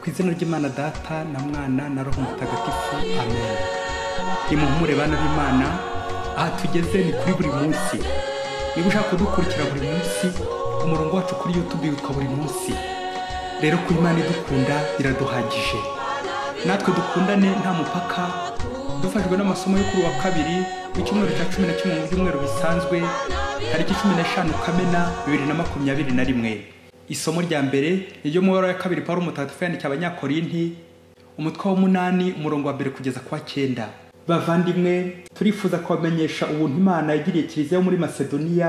ku izina ry'imana data na mwana na roho mutagatifu amen nimuhumure bana b'imana aha tugeze ni kuri buri munsi niba ushaka kudukurikira buri munsi umurongo wacu kuri youtube witwa buri munsi rero ku imana idukunda biraduhagije natwe dukundane nta mupaka dufashwe n'amasomo yo kuri uwa kabiri w'icyumweru cya cumi na kimwe mu byumweru bisanzwe tariki cumi n'eshanu kamena bibiri na makumyabiri na rimwe isomo rya mbere ni ryo mu ibara ya kabiri pawulo mutagatifu yandikiye abanyakorinti umutwe w'umunani umurongo wa mbere kugeza ku wa cyenda bavandimwe turifuza kubamenyesha ubuntu imana yagiriye kiliziya yo muri masedoniya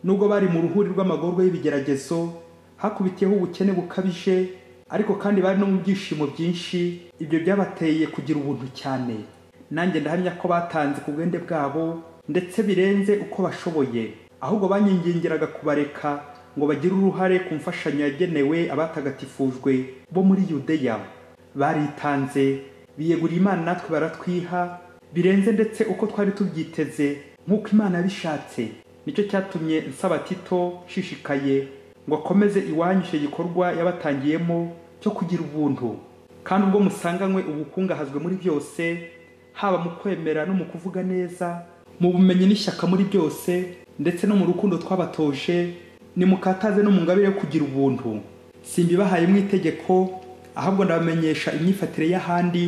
nubwo bari mu ruhuri rw'amagorwa y'ibigeragezo hakubitiyeho ubukene bukabije ariko kandi bari no mu byishimo byinshi ibyo byabateye kugira ubuntu cyane nanjye ndahamya ko batanze ku bwende bwabo ndetse birenze uko bashoboye ahubwo banyingingiraga kubareka ngo bagire uruhare ku mfashanyo yagenewe abatagatifujwe bo muri yudeya baritanze biyeguriye imana natwe baratwiha birenze ndetse uko twari tubyiteze nk'uko imana yabishatse nicyo cyatumye nsaba tito nshishikaye ngo akomeze iwanyu icyo gikorwa yabatangiyemo cyo kugira ubuntu kandi ubwo musanganywe ubukungahazwe muri byose haba mu kwemera no mu kuvuga neza mu bumenyi n'ishyaka muri byose ndetse no mu rukundo twabatoje nimukataze no mu ngabire yo kugira ubuntu simbibahaye mu itegeko ahubwo ndabamenyesha imyifatire y'ahandi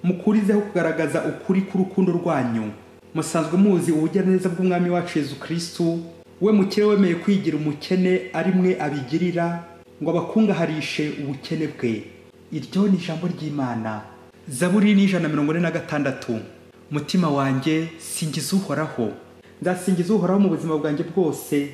mukurizeho kugaragaza ukuri k'urukundo rwanyu musanzwe muzi ubugiraneza bw'umwami wacu yezu kirisitu we mukire wemeye kwigira umukene ari mwe abigirira ngo abakungaharishe ubukene bwe iryo ni ijambo ry'imana zaburi n'ijana na mirongo ine na gatandatu mutima wanjye singiza uhoraho nzasingiza uhoraho mu buzima bwanjye bwose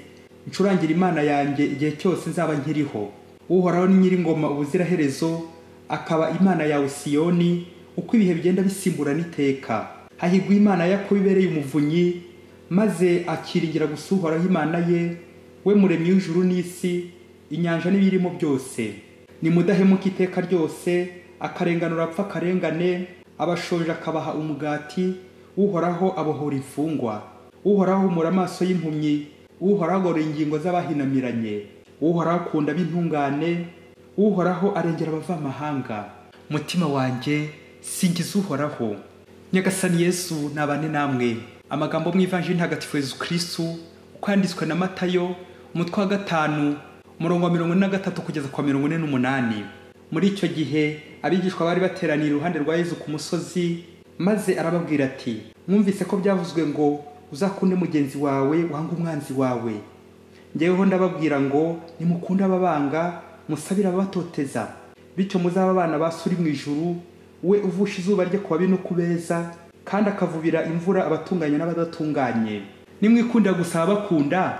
ncurangira imana yanjye igihe cyose nzaba nkiriho uhoraho ni nyir'ingoma ubuziraherezo akaba imana yawe siyoni uko ibihe bigenda bisimburana iteka hahigwa imana yakobo ibereye umuvunyi maze akiringira gusa uhoraho imana ye we muremyi w'ijuru n'isi inyanja n'ibirimo byose nimudahemuka iteka ryose akarenganura apfa akarengane abashonje akabaha umugati uhoraho abohora imfungwa uhoraho ahumura amaso y'impumyi uhoraho agora ingingo z'abahinamiranye uhoraho akunda ab'intungane uhoraho arengera abavamahanga mutima wanjye singiza uhoraho nyagasani yesu nabane namwe amagambo mu ivanjiri ntagatifu yezu kirisitu uko yanditswe na matayo umutwe wa gatanu umurongo wa mirongo ine na gatatu kugeza kwa mirongo ine n'umunani muri icyo gihe abigishwa bari bateraniye iruhande rwa yezu ku musozi maze arababwira ati mwumvise ko byavuzwe ngo uzakunde mugenzi wawe wanga umwanzi wawe ngeweho ndababwira ngo nimukunde ababanga musabire ababatoteza bityo muzaba abana ba suri mu ijuru we uvusha izuba rye ku babi no ku beza kandi akavubira imvura abatunganye n'abadatunganye nimwikundira gusaba bakunda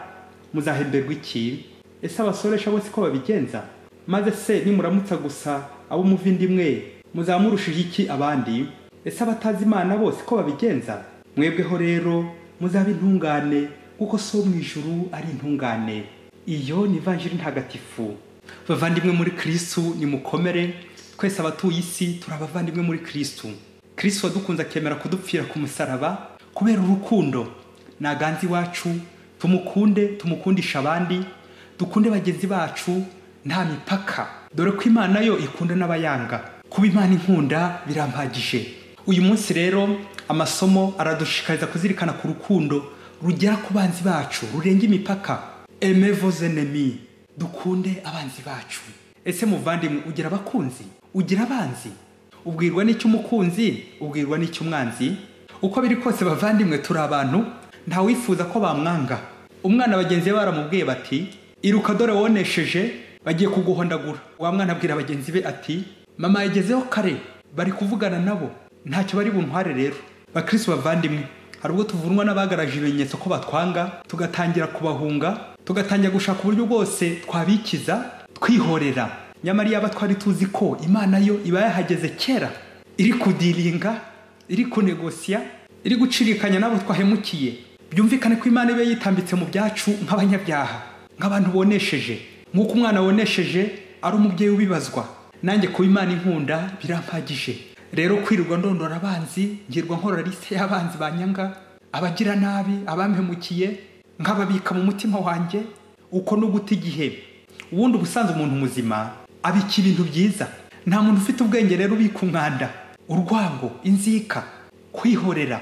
muzahemberwa iki ese abasoresha bose ko babigenza maze se nimuramutsa gusa abo muva indi mwe muzamurushije iki abandi ese abatazi imana bose ko babigenza mwebweho rero muzaba intungane kuko so mu ijuru ari intungane iyo ni ivanjiri ntagatifu bavandimwe muri kirisitu nimukomere twese abatuye isi turi abavandimwe muri kirisitu kirisitu wadukunze akemera kudupfira ku musaraba kubera urukundo ntaganze iwacu tumukunde tumukundisha abandi dukunde bagenzi bacu nta mipaka dore ko imana yo ikunda n'abayanga kuba imana inkunda birampagije uyu munsi rero amasomo aradushishikariza kuzirikana ku rukundo rugera ku banzi bacu rurenga imipaka emevozenemi dukunde abanzi bacu ese muvandimwe ugira abakunzi ugira abanzi ubwirwa n'icyo umukunzi ubwirwa n'icyo umwanzi uko biri kose bavandimwe turi abantu ntawifuza ko bamwanga umwana bagenzi be baramubwiye bati iruka dore wonesheje bagiye kuguhondagura wa mwana abwira bagenzi be ati mama yagezeho kare bari kuvugana nabo ntacyo bari buntware rero bakirisi bavandimwe hari ubwo tuvunwa n'abagaraje ibimenyetso ko batwanga tugatangira kubahunga tugatangira gushaka uburyo bwose twabikiza twihorera nyamara iyaba twari tuzi ko imana yo iba yahageze kera iri kudiringa iri kunegosiya iri gucirikanya n'abo twahemukiye byumvikane ko imana iba yitambitse mu byacu nk'abanyabyaha nk'abantu bonesheje nk'uko umwana wonesheje ari umubyeyi ubibazwa nanjye kuba imana inkunda birampagije rero kwirirwa ndondora abanzi ngirwa nkorora lise y'abanzi banyanga abagira nabi abampemukiye nkababika mu mutima wanjye uko no guta igihe ubundi ubusanzwe umuntu muzima abika ibintu byiza nta muntu ufite ubwenge rero ubika umwanda urwango inzika kwihorera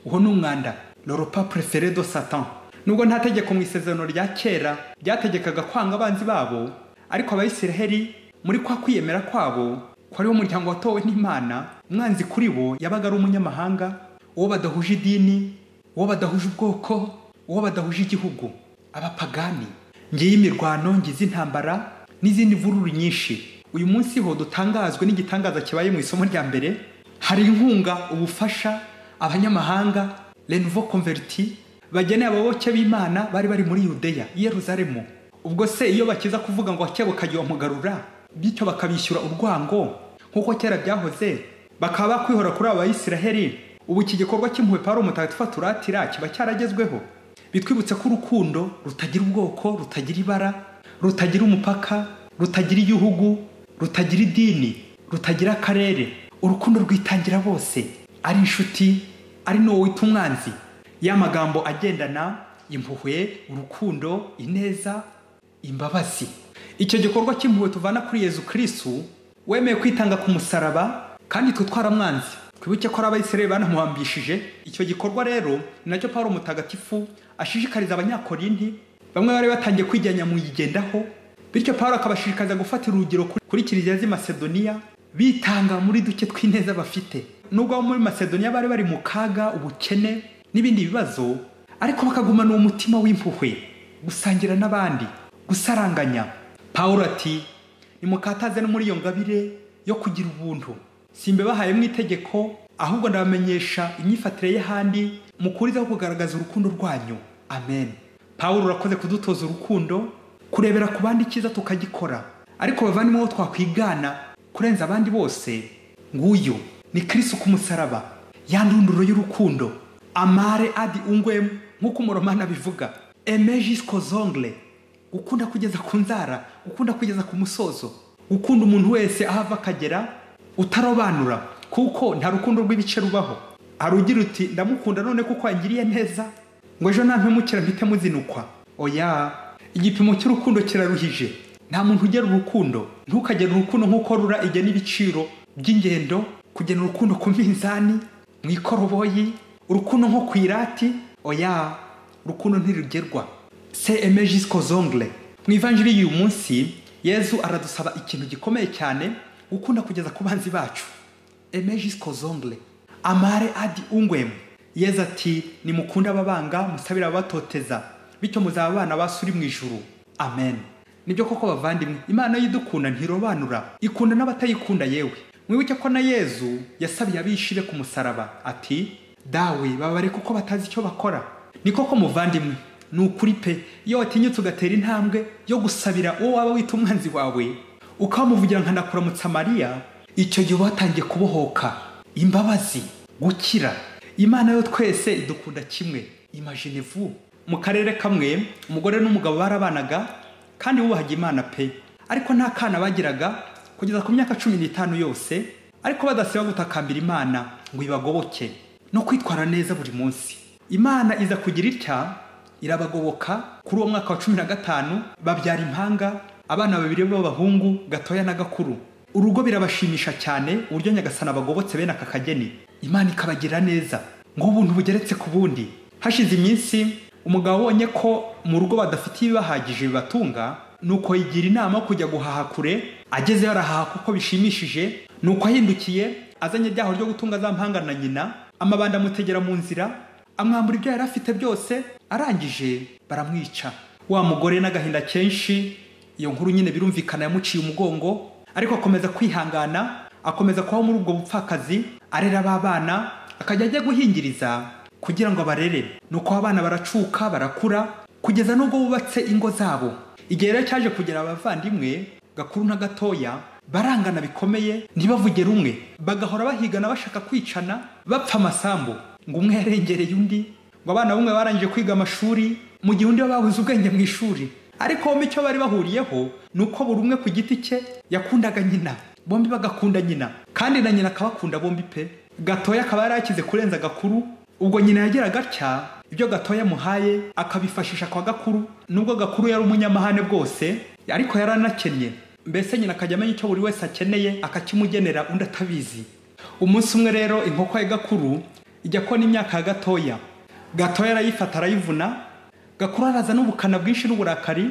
uwo ni umwanda loropa prefere do satan nubwo nta tegeko mu isezerano rya kera ryategekaga kwanga abanzi babo ariko abayisiraheli muri kwa kwiyemera kwabo kwari wo umuryango watowe n'imana umwanzi kuri bo yabaga ari umunyamahanga uwo badahuje idini uwo badahuje ubwoko uwo badahuje igihugu abapagani ngiyi imirwano ngizi intambara n'izindi mvururu nyinshi uyu munsi ho dutangazwe n'igitangaza kibaye mu isomo rya mbere hari inkunga ubufasha abanyamahanga renvo converti bageneye ababoke b'imana bari bari muri yudeya i yeruzalemu ubwo se iyo bakiza kuvuga ngo akebukagiye bamugarura bityo bakabishyura urwango nk'uko kera byahoze bakaba bakwihora kuri aba bayisiraheli ubu iki gikorwa cy'impuhwe pawulo mutagatifu aturatira kiba cyaragezweho bitwibutsa ko urukundo rutagira ubwoko rutagira ibara rutagira umupaka rutagira igihugu rutagira idini rutagira akarere urukundo rwitangira bose ari inshuti ari n'uwo wita umwanzi ya magambo agendana impuhwe urukundo ineza imbabazi icyo gikorwa cy'impuhwe tuvana kuri yezu kirisitu wemeye kwitanga ku musaraba kandi twe twaramwanzi twibuke ko ari abayisiraheli banamuhambishije icyo gikorwa rero ni nacyo pawulo mutagatifu ashishikariza abanyakorindi bamwe bari batangiye kwijyanya mu yigendaho bityo pawulo akabashishikariza gufatira urugero kuri- kuri kiliziya z'i masedoniya bitanga muri duke tw'ineza bafite nubwo abo muri masedoniya bari bari mu kaga ubukene n'ibindi bibazo ariko bakagumana uwo mutima w'impuhwe gusangira n'abandi gusaranganya pawulo ati nimukataze no muri iyo ngabire yo kugira ubuntu simbebahaye mu itegeko ahubwo ndabamenyesha imyifatire y'ahandi mukurizaho kugaragaza urukundo rwanyu amen pawulo urakoze kudutoza urukundo kurebera ku bandi icyiza tukagikora ariko bavandimwe bo twakwigana kurenza abandi bose nguyu ni kirisi ku musaraba ya ndunduro y'urukundo amare adi ungwemu nk'uko umuromani abivuga emejisiko zongre gukunda kugeza ku nzara gukunda kugeza ku musozo gukunda umuntu wese aho ava akagera utarobanura kuko nta rukundo rw'ibice rubaho hari ugira uti ndamukunda none kuko yangiriye neza ngo ejo nampemukira mpite muzinukwa oya igipimo cy'urukundo kiraruhije nta muntu ugera urukundo ntukagere urukundo nk'uko rura igena ibiciro by'ingendo kugena urukundo ku minzani mu ikoroboyi urukundo nko ku irati oya urukundo ntirugerwa se emejisiko zongere mu ivanjiri y'uyu munsi yezu aradusaba ikintu gikomeye cyane gukunda kugeza ku banzi bacu emejisiko zongere amare adi ungwemu yezu ati nimukunde ababanga musabire ababatoteza bityo muzaba abana ba so uri mu ijuru amen nibyo koko bavandimwe imana y'idukunda ntirobanura ikunda n'abatayikunda yewe mwibuke ko na yezu yasabiye abishire ku musaraba ati dawe babare kuko batazi icyo bakora ni koko muvandimwe ni ukuri pe iyo watinyutse ugatera intambwe yo gusabira uwo waba wita umwanzi wawe ukamuvugira nka ndakuramutsa mariya icyo gihe uba watangiye kubohoka imbabazi gukira imana yo twese idukunda kimwe imajine vu mu karere kamwe umugore n'umugabo barabanaga kandi bubahaga imana pe ariko nta kana bagiraga kugeza ku myaka cumi n'itanu yose ariko badasiba gutakambira imana ngo ibagoboke no kwitwara neza buri munsi imana iza kugira itya irabagoboka kuri uwo mwaka wa cumi na gatanu babyara impanga abana babiri b'abahungu gatoya na gakuru urugo birabashimisha cyane uburyo nyagasana bagobotse bene aka kageni imana ikabagira neza nk'ubuntu bugeretse ku bundi hashize iminsi umugabo abonye ko mu rugo badafite ibibahagije bibatunga nuko yigira inama yo kujya guhaha kure agezeyo arahaha kuko bishimishije nuko ahindukiye azanye ibyaho ryo gutunga za mpanga na nyina amabanda amutegera mu nzira amwambura ibyo yari afite byose arangije baramwica wa mugore n'agahinda kenshi iyo nkuru nyine birumvikana yamuciye umugongo ariko akomeza kwihangana akomeza kubaho muri ubwo bupfakazi arera ba bana akajya ajya guhingiriza kugira ngo abarere nuko abana baracuka barakura kugeza n'ubwo bubatse ingo zabo igihe rero cyaje kugera abavandimwe gakuru na gatoya barangana bikomeye ntibavuge rumwe bagahora bahigana bashaka kwicana bapfa amasambu ngo umwe yarengereye undi ngo abana bamwe barangije kwiga amashuri mu gihe undi we babuze ubwenge mu ishuri ariko bombi icyo bari bahuriyeho ni uko buri umwe ku giti cye yakundaga nyina bombi bagakunda nyina kandi na nyina akabakunda bombi pe gatoya akaba yari yakize kurenza gakuru ubwo nyina yageraga atya ibyo gatoya amuhaye akabifashisha kwa gakuru nubwo gakuru yari umunyamahane bwose ariko yari anakennye mbese nyina akajya amenya icyo buri wese akeneye akakimugenera undi atabizi umunsi umwe rero inkoko ya gakuru ijya kona imyaka ya gatoya gatoya arayifata arayivuna gakuru araza n'ubukana bwinshi n'uburakari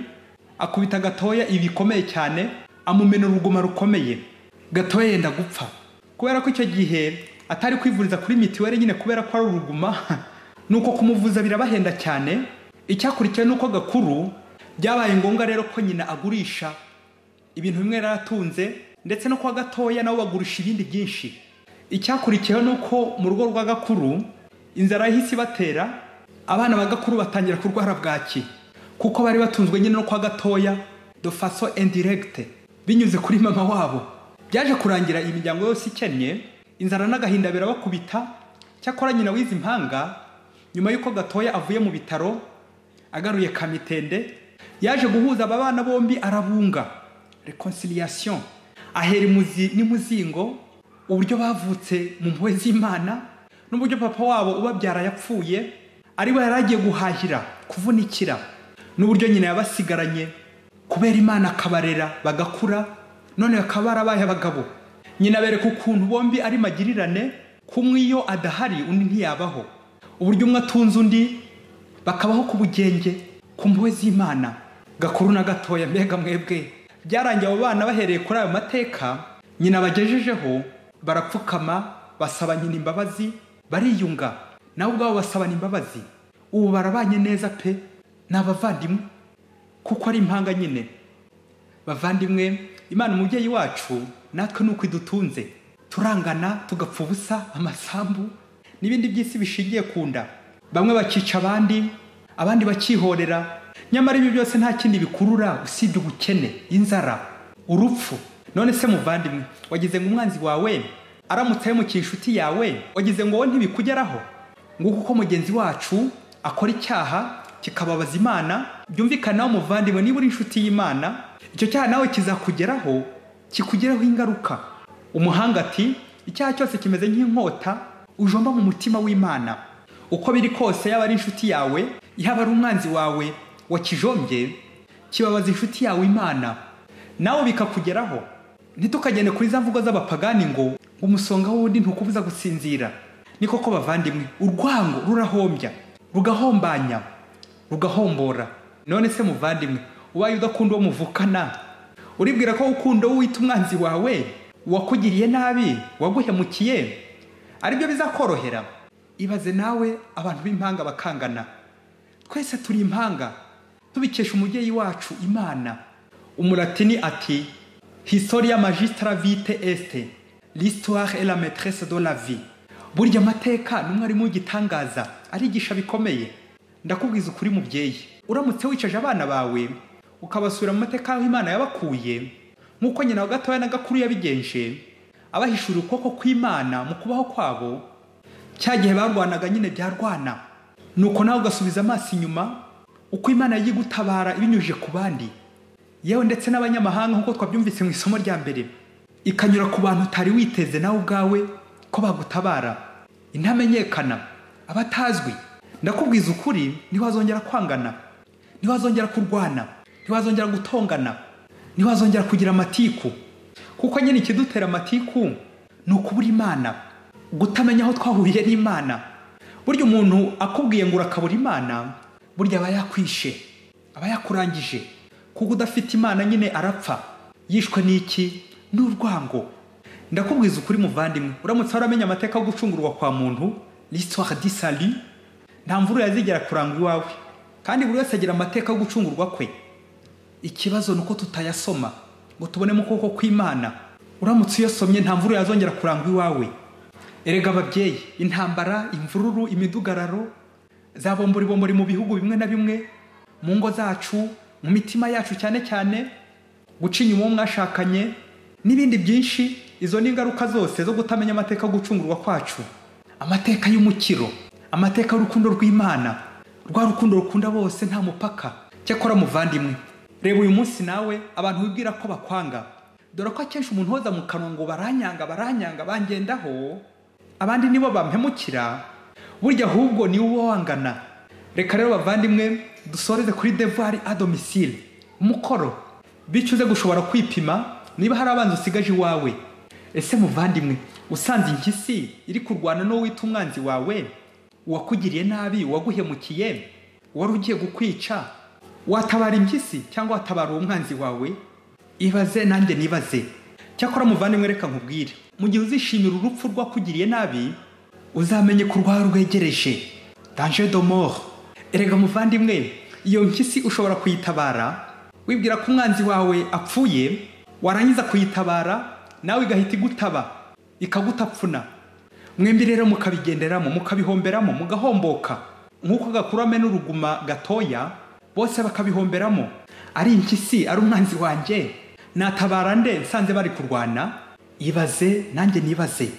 akubita gatoya ibikomeye cyane amumena uruguma rukomeye gatoya yenda gupfa kubera ko icyo gihe atari kwivuriza kuri mitiweli nyine kubera ko ari uruguma nuko kumuvuza birabahenda cyane icyakurikiye nuko gakuru byabaye ngombwa rero ko nyina agurisha ibintu bimwe yari aratunze ndetse no kwa gatoya nabo bagurisha ibindi byinshi icyakurikiyeho ni uko mu rugo rwa gakuru inzara yahise ibatera abana ba gakuru batangira kurwara bwaki kuko bari batunzwe nyine no kwa gatoya de faso indiregite binyuze kuri mama wabo byaje kurangira imiryango yose ikennye inzara n'agahinda birabakubita cyakora nyina wizi impanga nyuma y'uko gatoya avuye mu bitaro agaruye kamitende yaje guhuza aba bana bombi arabunga reconciliation ahera imuzi n'imuzingo uburyo bavutse mu mpuhwe z'imana n'uburyo papa wabo ubabyara yapfuye ari we yari agiye guhahira kuvunikira n'uburyo nyina yabasigaranye kubera imana akabarera bagakura none bakaba barabaye abagabo nyina bereka ukuntu bombi ari magirirane kumwe iyo adahari undi ntiyabaho uburyo umwe atunze undi bakabaho ku bugenge ku mpuhwe z'imana gakuru na gatoya mbega mwebwe byarangiye abo bana bahereye kuri ayo mateka nyina bagejejeho barapfukama basaba nyina imbabazi bariyunga nabo ubwabo basabana imbabazi ubu barabanye neza pe ni abavandimwe kuko ari impanga nyine bavandimwe imana umubyeyi wacu natwe ni uko idutunze turangana tugapfa ubusa amasambu n'ibindi by'isi bishingiye ku nda bamwe bakica abandi abandi bakihorera nyamara ibi byose nta kindi bikurura usibye ubukene inzara urupfu none se muvandimwe wagize ngo umwanzi wawe aramutse ahemukiye inshuti yawe wagize ngo wowe ntibikugeraho nguko uko mugenzi wacu akora icyaha kikababaza imana byumvikanaho muvandimwe niba uri inshuti y'imana icyo cyaha nawe kizakugeraho kikugereho ingaruka umuhanga ati icyaha cyose kimeze nk'inkota ujomba mu mutima w'imana uko biri kose yaba ari inshuti yawe yaba ari umwanzi wawe wakijombye kibabaza inshuti yawe imana nawe bikakugeraho ntitukagende kuri za mvugo z'abapagani ngo umusonga w'undi ntukubuza gusinzira ni koko bavandimwe urwango rurahombya rugahombanya rugahombora none se muvandimwe ubaye udakunda uwo muvukana uribwira ko ukunda uwo wita umwanzi wawe uwakugiriye nabi waguhemukiye aribyo bizakorohera ibaze nawe abantu b'impanga bakangana twese turi impanga tubikesha umubyeyi wacu imana umulatini ati historia magistra vite est l'histoire est la maîtresse de la vie burya amateka ni umwarimu w'igitangaza arigisha bikomeye ndakubwiza ukuri mubyeyi uramutse wicaje abana bawe ukabasubira mu mateka aho imana yabakuye nk'uko nyina wa gatoya na gakuru yabigenje abahishurira ukuboko kw'imana mu kubaho kwabo cya gihe barwanaga nyine byarwana nuko nawe ugasubiza amaso inyuma uko imana yagiye gutabara ibinyujije ku bandi yewe ndetse n'abanyamahanga nk'uko twabyumvise mu isomo rya mbere ikanyura ku bantu utari witeze nawe ubwawe ko bagutabara intamenyekana abatazwi ndakubwiza ukuri ntiwazongera kwangana ntiwazongera kurwana ntiwazongera gutongana ntiwazongera kugira amatiku kuko nyine ikidutera amatiku ni ukubura imana gutamenya aho twahuriye n'imana burya umuntu akubwiye ngo urakabura imana burya aba yakwishe aba yakurangije kuko udafite imana nyine arapfa yishwe n'iki n'urwango ndakubwiza ukuri muvandimwe uramutse waramenya amateka yo gucungurwa kwa muntu l'histoire du salut nta mvura yazigera kuranga iwawe kandi buri wese agira amateka yo gucungurwa kwe ikibazo ni uko tutayasoma ngo tubone mu kuboko kw'imana uramutse uyasomye nta mvura yazongera kuranga iwawe erega ababyeyi intambara imvururu imidugararo zabomboribombori mu bihugu bimwe na bimwe mu ngo zacu mu mitima yacu cyane cyane guca inyuma uwo mwashakanye n'ibindi byinshi izo ni ingaruka zose zo kutamenya amateka yo gucungurwa kwacu amateka y'umukiro amateka y'urukundo rw'imana rwa rukundo rukunda bose nta mupaka cyakora muvandimwe reba uyu munsi nawe abantu wibwira ko bakwanga dore ko akenshi umuntu woza mu kanwa ngo baranyanga baranyanga bangendaho abandi nibo bampemukira burya ahubwo niwe uba wangana reka rero bavandimwe dusoreze kuri devoir a domicile umukoro bityo uze gushobora kwipima niba hari abanzi usigaje iwawe ese muvandimwe usanze impyisi iri kurwana n'uwo wita umwanzi wawe uwakugiriye nabi uwaguhemukiye uwari ugiye kukwica watabara impyisi cyangwa watabara uwo mwanzi wawe ibaze nanjye nibaze cyakora muvandimwe reka nkubwire mu gihe uzishimira urupfu rwakugiriye nabi uzamenye ko urwawe rwegereje danje de mort erega muvandimwe iyo mpyisi ushobora kuyitabara wibwira ko umwanzi wawe apfuye warangiza kuyitabara nawe igahita igutaba ikagutapfuna mwembi rero mukabigenderamo mukabihomberamo mugahomboka nk'uko gakurame n'uruguma gatoya bose bakabihomberamo ari impyisi ari umwanzi wanjye natabara nde nsanze bari kurwana ibaze nanjye nibaze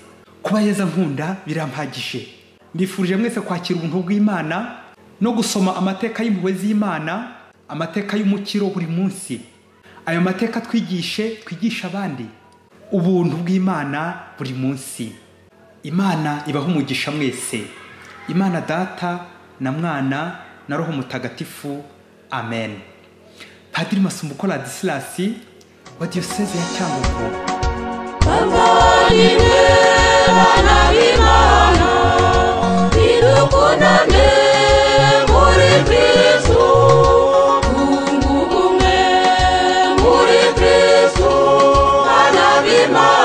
kuba yeza nkunda birampagije mbifurije mwese kwakira ubuntu bw'imana no gusoma amateka y'impuhwe z'imana amateka y'umukiro buri munsi ayo mateka twigishe twigisha abandi ubuntu bw'imana buri munsi imana ibaho umugisha mwese imana data na mwana na roho mutagatifu amen padiri masumbuko ladisilasi wa diyoseze ya cyangugu abavandimwe bana b'imana nidukunane muri kristu twunguke ubumwe muri kristu bana b'imana